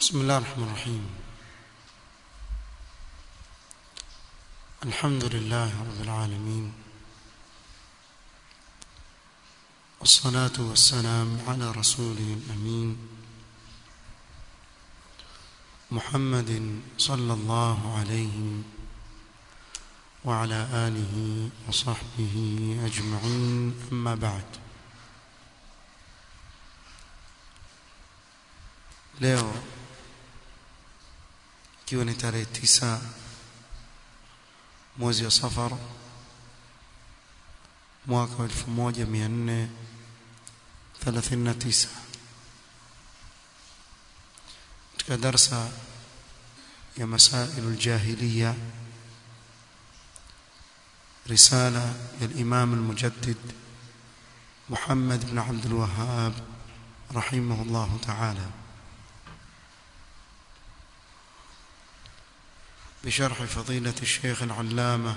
بسم الله الرحمن الرحيم الحمد لله رب العالمين والصلاة والسلام على رسوله الأمين محمد صلى الله عليه وعلى آله وصحبه أجمعين أما بعد leo ikiwa ni tarehe tisa mwezi wa safar mwaka wa 1439 katika darsa ya masailu aljahiliya رسالة للإمام المجدد محمد بن عبد الوهاب رحمه الله تعالى بشرح فضيلة الشيخ العلامة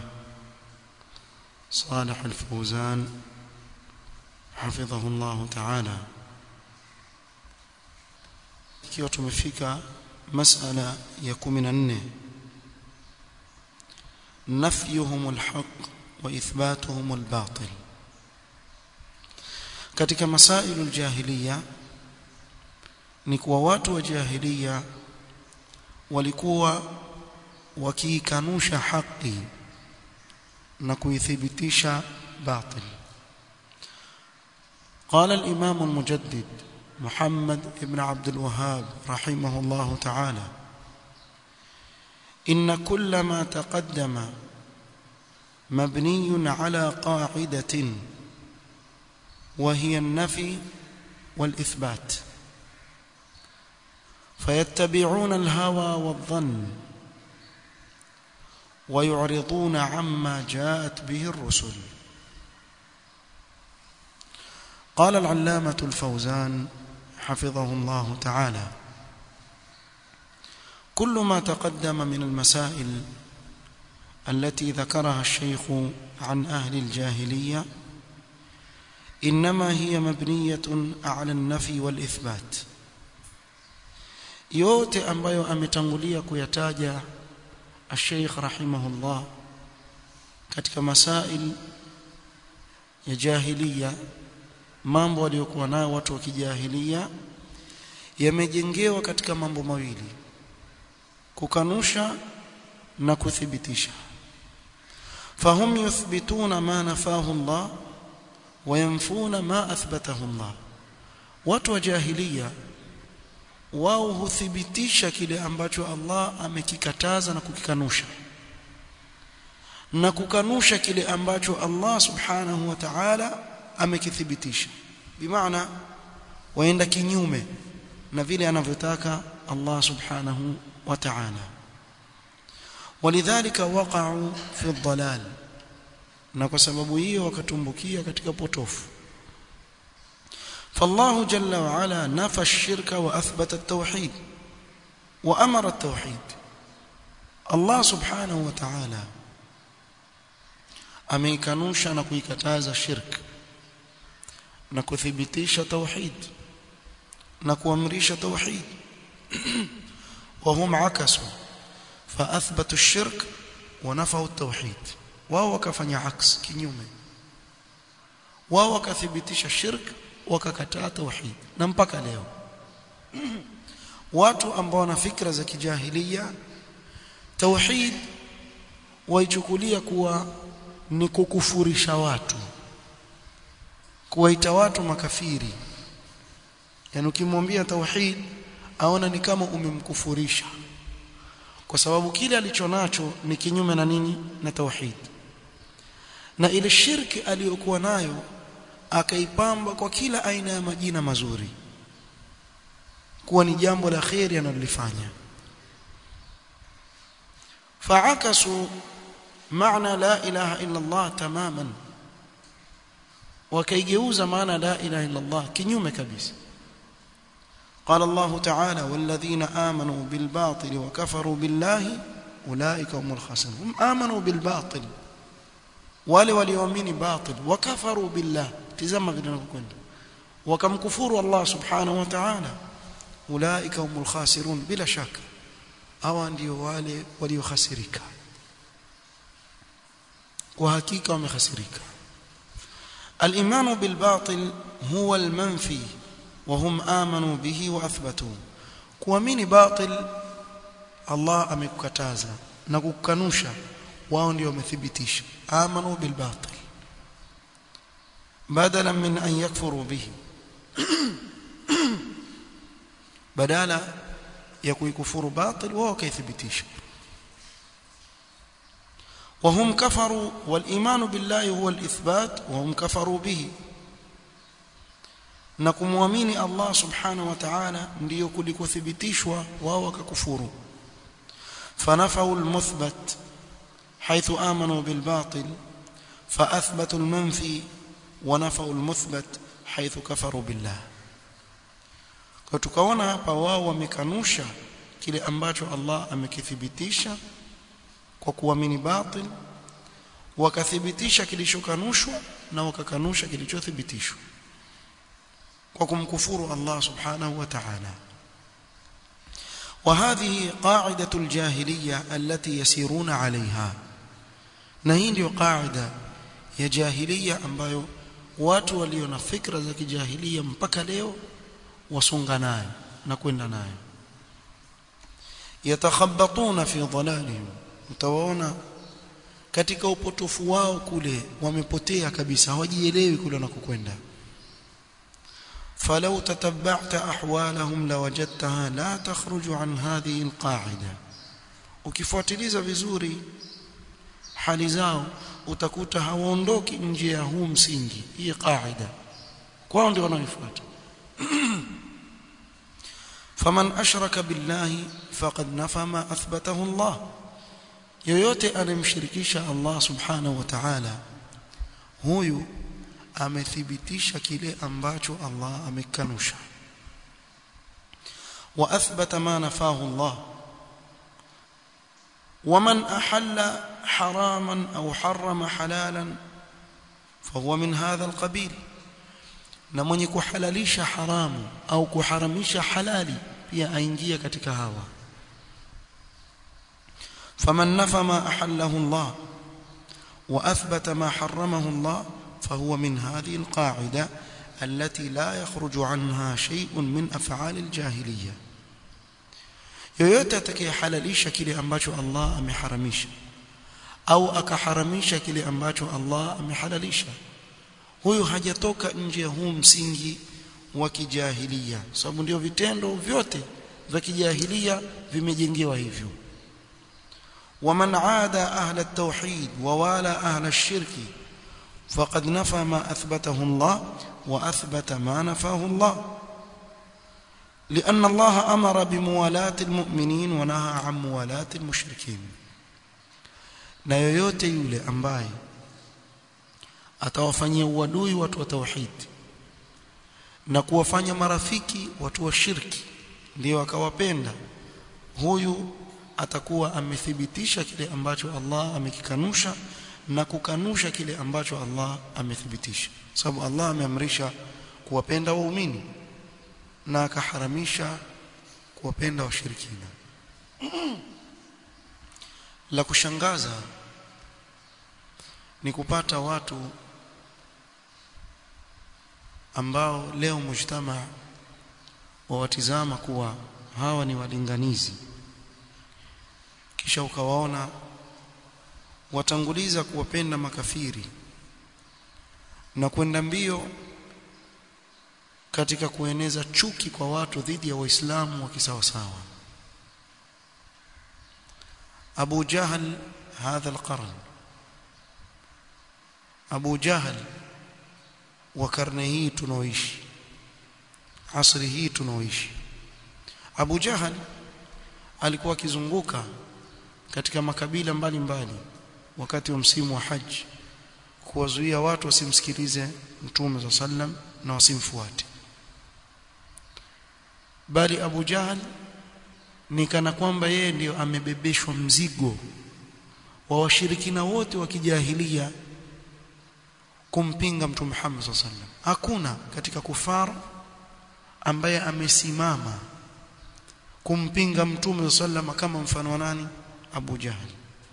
صالح الفوزان حفظه الله تعالى ikiwa tumefika masala ya 14 nafyuhum alhaq wa ithbatuhum albatil katika masailu aljahiliya ni kuwa watu wa jahiliya walikuwa wakiikanusha haki na kuithibitisha batil قال الإمام المجدد محمد بن عبد الوهاب رحمه الله تعالى إن كل ما تقدم مبني على قاعدة وهي النفي والإثبات فيتبعون الهوى والظن ويعرضون عما جاءت به الرسل قال العلامة الفوزان حفظه الله تعالى كل ما تقدم من المسائل التي ذكرها الشيخ عن أهل الجاهلية إنما هي مبنية على النفي والإثبات yote ambayo ametangulia kuyataja الشيخ رحمه الله katika masail ya jahiliya mambo waliokuwa nayo watu wa kijahilia yamejengewa katika mambo mawili kukanusha na kuthibitisha fahum yuthbituna ma nafahu Allah wa yanfuna ma athbatahu Allah watu wa jahiliya wao huthibitisha kile ambacho Allah amekikataza na kukikanusha na kukanusha kile ambacho Allah subhanahu wa ta'ala amekithibitisha bimaana waenda kinyume na vile anavyotaka Allah subhanahu wa ta'ala walidhalika waqa'u fi dhalal na kwa sababu hiyo wakatumbukia katika potofu فالله جل وعلا نفى الشرك واثبت التوحيد وامر التوحيد الله سبحانه وتعالى ameikanusha na kuikataza shirk na kuthibitisha tauhid na kuamrisha tauhid وهم عكسوا فاثبتوا الشرك ونفوا التوحيد wao wakafanya aks kinyume wao wakathibitisha shirk wakakataa tauhid na mpaka leo watu ambao wana fikra za kijahilia tauhid waichukulia kuwa ni kukufurisha watu kuwaita watu makafiri yani ukimwambia tauhid aona ni kama umemkufurisha kwa sababu kile alichonacho ni kinyume na nini na tauhid na ile shirki aliyokuwa nayo akaipamba kwa kila aina ya majina mazuri kuwa ni jambo la khairi analolifanya faakasu maana la ilaha illa Allah tamaman wakaigeuza maana la ilaha illa Allah kinyume kabisa قال الله تعالى والذين آمنوا بالباطل وكفروا بالله أولئك هم الخاسرون هم آمنوا بالباطل wale walioamini batil wakafaru billah tizama vile vinavyokwenda wakamkufuru Allah subhanahu wa ta'ala ulaika humul khasirun bila shaka hawa ndio wale waliokhasirika kwa hakika wamekhasirika الإيمان بالباطل هو المنفي وهم آمنوا به وأثبتوا kuamini batil Allah amekukataza na kukanusha wao ndio wamethibitisha amanu bil batil badala min an yakfuru bihi badala ya kuikufuru batil wao kaithibitisha وهم كفروا والإيمان بالله هو الإثبات وهم كفروا به na kumwamini Allah subhanahu wa ta'ala ndiyo kulikothibitishwa wao wakakufuru fanafau almuthbat haythu amanu bilbatil faathbatu almanfi wa nafau almuthbat haythu kafaru billah kwa tukaona hapa wao wamekanusha kile ambacho Allah amekithibitisha kwa kuamini batil wakathibitisha kilichokanushwa na wakakanusha kilichothibitishwa kwa kumkufuru Allah subhanahu wa ta'ala وهذه قاعدة الجاهلية التي يسيرون عليها na hii ndio qaida ya jahiliya ambayo watu walio na fikra za kijahilia mpaka leo wasonga nayo na kwenda nayo yatakhabbatuna fi dhalalihim mtawaona katika upotofu wao kule wamepotea kabisa hawajielewi kule wanakokwenda فلو تتبعت احوالهم لوجدتها لا تخرج عن هذه القاعده ukifuatiliza vizuri hali zao utakuta hawaondoki nje ya huu msingi hii qaida kwao ndio wanaoifuata faman ashraka billahi faqad nafa ma athbatahu Allah yoyote anemshirikisha Allah subhanahu wa ta'ala huyu amethibitisha kile ambacho Allah amekanusha wa athbata ma nafahu Allah ومن أحل حراما أو حرم حلالا فهو من هذا القبيل na mwenye kuhalalisha haramu au kuharamisha halali pia aingia katika hawa faman nafa ma ahallahu Allah wa athbata ma haramahu Allah فهو من هذه القاعدة التي لا يخرج عنها شيء من أفعال الجاهلية yoyote atakayehalalisha kile ambacho Allah ameharamisha au akaharamisha kile ambacho Allah amehalalisha huyu hajatoka nje ya huu msingi wa kijahilia sababu ndio vitendo vyote vya kijahilia vimejengewa hivyo waman aada ahla at-tauhid wa wala ahla ash-shirki فقد نفى ما أثبته الله وأثبت ما نفاه الله لأن الله أمر بموالاة المؤمنين ونهى عن موالاة المشركين na yoyote yule ambaye atawafanyia uadui watu wa tauhid na kuwafanya marafiki watu wa shirki ndio akawapenda huyu atakuwa amethibitisha kile ambacho Allah amekikanusha na kukanusha kile ambacho Allah amethibitisha sababu Allah ameamrisha kuwapenda waumini na akaharamisha kuwapenda washirikina la kushangaza ni kupata watu ambao leo mujtama wawatizama kuwa hawa ni walinganizi kisha ukawaona watanguliza kuwapenda makafiri na kwenda mbio katika kueneza chuki kwa watu dhidi ya waislamu wa kisawasawa Abu Jahl hadha alqarn Abu Jahl wa karne hii tunaoishi asri hii tunaoishi Abu Jahl alikuwa akizunguka katika makabila mbalimbali mbali, wakati wa msimu wa haji kuwazuia watu wasimsikilize mtume za sallam na wasimfuate bali Abu Jahl ni kana kwamba yeye ndiyo amebebeshwa mzigo wa washirikina wote wa kijahilia kumpinga mtume Muhammad sallam hakuna katika kufar ambaye amesimama kumpinga mtume sallama kama mfano wa nani Abu Jahl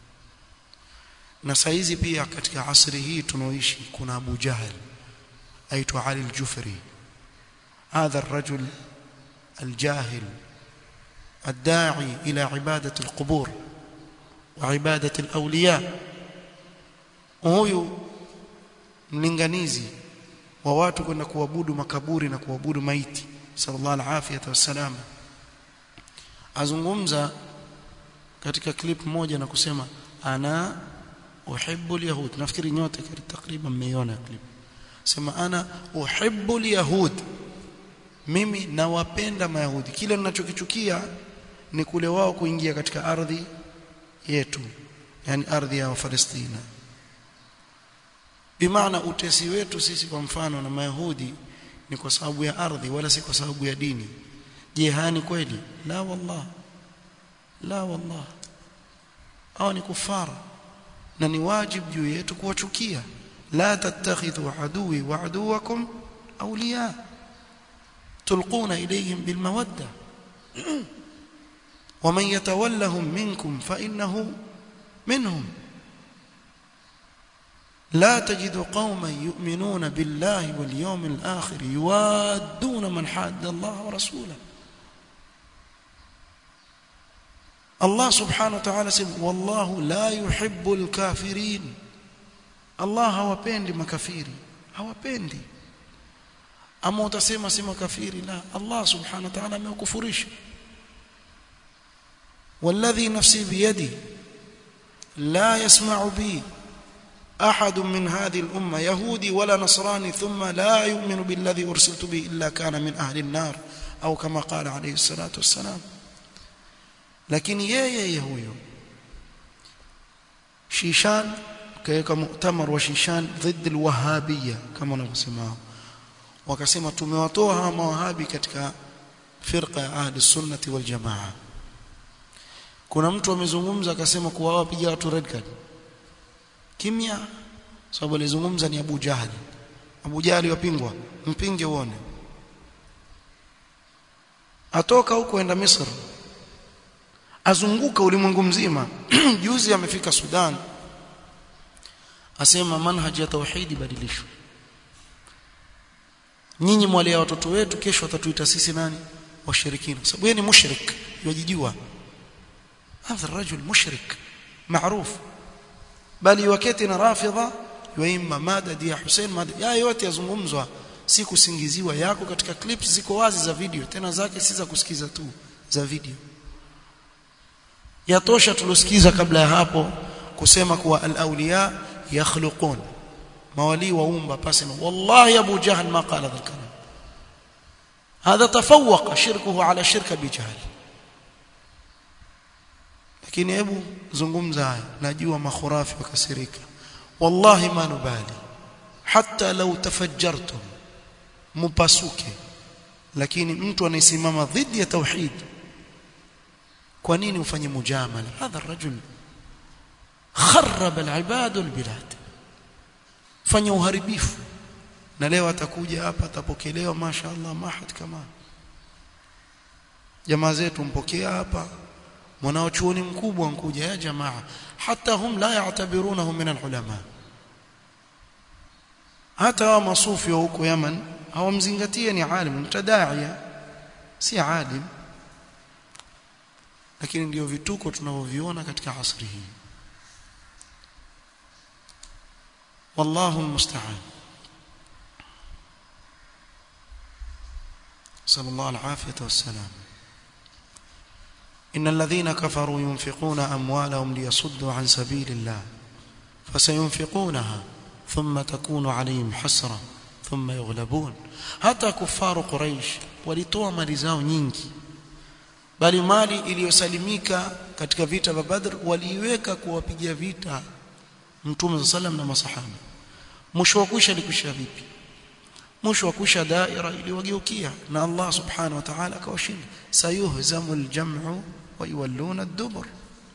na saizi pia katika asri hii tunaoishi kuna Abu Jahl aitwa Ali al-Jufri هذا الرجل الجاهل الداعي إلى عبادة القبور وعبادة الأولياء huyu mlinganizi wa watu kwenda kuabudu makaburi na kuabudu maiti sallallahu alaihi wasallam azungumza katika clip moja na kusema ana uhibbu alyahud nafikiri nyote takriban mmeiona clip sema ana uhibbu alyahud mimi nawapenda mayahudi kile ninachokichukia ni kule wao kuingia katika ardhi yetu yani ardhi ya Palestina bimaana utesi wetu sisi kwa mfano na mayahudi ni kwa sababu ya ardhi wala si kwa sababu ya dini je hani kweli la wallah la wallah au ni kufara na ni wajibu juu yetu kuwachukia la tattakhidhu aduwi wa aduwakum awliya tulquna ilayhim bilmawadda ومن يتولهم منكم فإنه منهم لا تجد قوما يؤمنون بالله واليوم الآخر يوادون من حاد الله ورسوله الله سبحانه وتعالى سيقول والله لا يحب الكافرين الله hawapendi makafiri hawapendi ama utasema si makafiri la Allah subhanahu wa ta'ala amekufurisha والذي نفسي بيدي لا يسمع بي أحد من هذه الأمة يهودي ولا نصراني ثم لا يؤمن بالذي أرسلت به إلا كان من أهل النار أو كما قال عليه الصلاة والسلام لكن يا يا يهوي شيشان كيكا مؤتمر وشيشان ضد الوهابية كما نسمعه wakasema tumewatoa hawa mawahabi katika firqa ya ahli sunnati wal jamaa kuna mtu amezungumza akasema kuwa wapiga watu red card kimya sababu alizungumza ni Abu Jahali Abu Jahali wapingwa mpinge uone atoka huko enda Misri azunguka ulimwengu mzima juzi amefika Sudan asema manhaji ya tauhidi badilishwe nyinyi mwalea watoto wetu kesho watatuita sisi nani washirikina sababu yeye ni mushrik yajijua هذا الرجل مشرك معروف بل يوكتنا رافضه يوima madad ya Hussein madad ya yote yazungumzwa si kusingiziwa yako katika clips ziko wazi za video tena zake si za kusikiza tu za video yatosha tulosikiza kabla ya hapo kusema kuwa al-awliya yakhluqun mawali waumba pasema wallahi abu jahl ma qala dhal kalam هذا تفوق شركه على شرك بجهل lakini hebu zungumza haya najua makhurafi wakasirika wallahi ma nubali hata law tafajjartum mupasuke lakini mtu anayesimama dhidi ya tauhid kwa nini ufanye mujamala hadha الرجل خرب العباد والبلاد fanya uharibifu na leo atakuja hapa atapokelewa mashaallah mahad kama jamaa zetu mpokea hapa mwanachuoni mkubwa nkuja ya jamaa hata hum la ya'tabirunahu min alulama hata wa masufi wa huko Yaman hawamzingatie ni alim mtadaia si alim lakini ndio vituko tunavyoviona katika asri hii wallahu almusta'an sallallahu alafiyata wassalam إن الذين كفروا ينفقون أموالهم ليصدوا عن سبيل الله فسينفقونها ثم تكون عليهم حسرة ثم يغلبون hata kufaru Quraysh walitoa mali zao nyingi bali mali iliyosalimika katika vita vya Badr waliiweka kuwapigia vita Mtume sallam na masahaba mwisho wa kusha likusha vipi mwisho wa kusha daira iliwageukia na Allah subhanahu wa ta'ala akawashinda sayuhzamul jam'u wa yuwalluna ad-dubur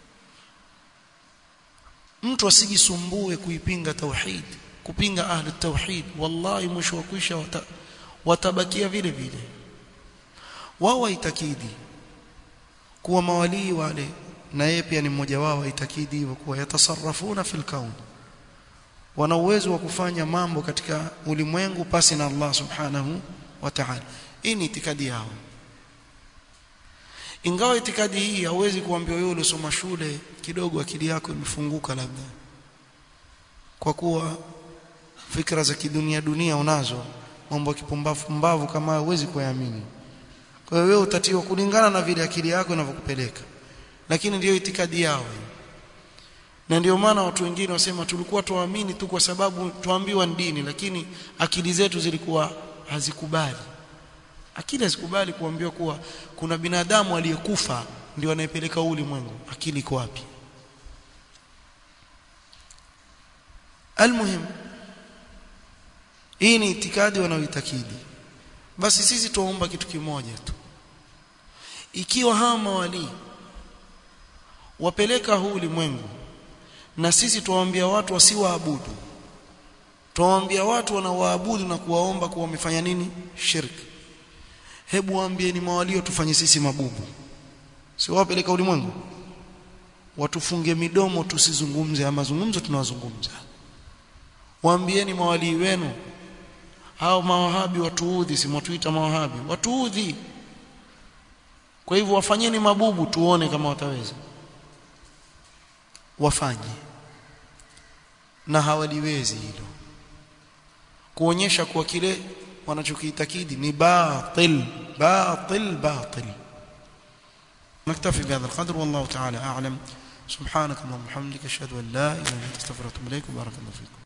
mtu asijisumbue kuipinga tauhid kupinga ahli tauhid wallahi mwisho wa kusha wata, watabakia vile vile wao waitakidi kuwa mawalii wale na yeye pia ni mmoja wao aitakidi hivyo kuwa yatasarrafuna fil kaun wana uwezo wa kufanya mambo katika ulimwengu pasi na Allah subhanahu wa ta'ala hii ni itikadi yao ingawa itikadi hii hauwezi kuambia wewe uliosoma shule kidogo akili yako imefunguka labda kwa kuwa fikra za kidunia dunia unazo mambo ya kipumbavu mbavu kama huwezi kuyaamini kwa hiyo wewe utatiwa kulingana na vile akili yako inavyokupeleka lakini ndiyo itikadi yao na ndio maana watu wengine wasema tulikuwa tuamini tu kwa sababu tuambiwa ni dini lakini akili zetu zilikuwa hazikubali akili hazikubali kuambiwa kuwa kuna binadamu aliyekufa ndio anayepeleka ulimwengu akili iko wapi almuhim hii ni itikadi wanaoitakidi basi sisi tuomba kitu kimoja tu ikiwa hawa mawalii wapeleka huu ulimwengu na sisi tuwaambia watu wasiwaabudu tuwaambia watu wanaoabudu na kuwaomba kuwa wamefanya nini shirki hebu waambieni mawalio tufanye sisi mabubu si wapeleka ulimwengu watufunge midomo tusizungumze ama mazungumzo tunawazungumza waambieni mawalii wenu hao mawahabi watuudhi si mwatuita mawahabi watuudhi kwa hivyo wafanyeni mabubu tuone kama wataweza wafanye na hawaliwezi hilo kuonyesha kuwa kile wanachokiitakidi ni batil batil batil نكتفي بهذا القدر والله تعالى أعلم سبحانك اللهم وبحمدك أشهد أن لا إله إلا أنت أستغفرك وأتوب إليك وبارك الله فيكم